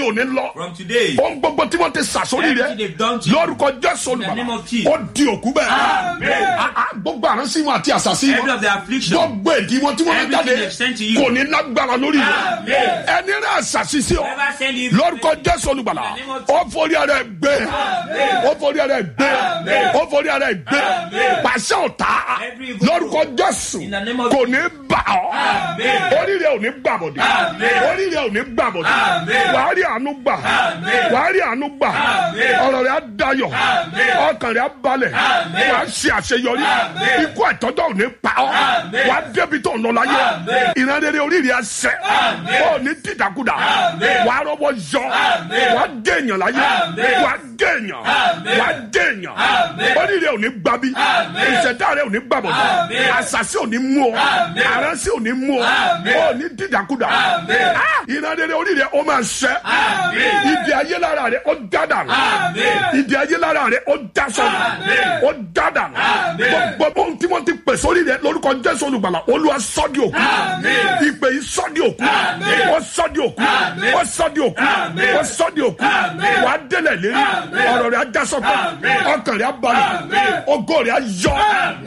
òní lọ From today, ohun gbogbo tí wọ́n ti sàsórí everything rẹ they've done to you, lórúkọ jésù In the name olùbàdàn of Jesus. ó di òkú bẹ́ẹ̀ Ah, ah, gbogbo àránsí wọn àti àṣàsí every wọn of their affliction, gbogbo èdè wọn tí wọ́n fi Everything jáde they've sent to you. kò ní lágbára lórí rẹ Amen. ẹni rẹ àṣàsí sí ọ Whoever send you, lórúkọ jésù olùgbàlà In the name of ó forí ara ẹ gbé ó forí ara ẹ gbé ó forí ara ẹ gbé pàṣẹ ọ̀tá Every evil lórúkọ jésù In the name of kò ní bà ọ́ Amen. orí rẹ ò ní gbàbọ̀dé orí rẹ ò ní gbàbọ̀dé wàá rí àánú gbà wàá rí àánú gbà ọ̀rọ̀ rẹ á dayọ̀ ọkàn rẹ á balẹ̀ wàá ṣe àṣeyọrí ikú àtọ́jọ́ ò ní pa ọ́ wàá débi tó ń lọ láyé ìran rere orí rẹ á sẹ́ ó ní dídàkudà wàá rọ́wọ́ yọ wàá dèèyàn láyé wàá dèèyàn wàá dèèyàn orí rẹ ò ní gbabi ìṣẹ̀dá rẹ ò ní gbàbọ̀dé àṣàṣì ò ní mú ọ àránsì ò ní mú ọ ó ní dídàkudà Ah, ìran rere orí rẹ ó máa ṣẹ́ ìdí ayé lára rẹ ó dádà ìdí ayé lára rẹ ó dá sọnù ó dádà gbogbo ohun tí wọ́n ti pè sórí rẹ lórúkọ jésù olùgbàlà olúwa sọ́dí òkú ìpè yìí sọ́dí òkú ó sọ́dí òkú ó sọ́dí òkú ó sọ́dí òkú wà á délẹ̀ lérí ọ̀rọ̀ rẹ á já sọ́kọ̀ ọkàn rẹ á balẹ̀ ògo rẹ á yọ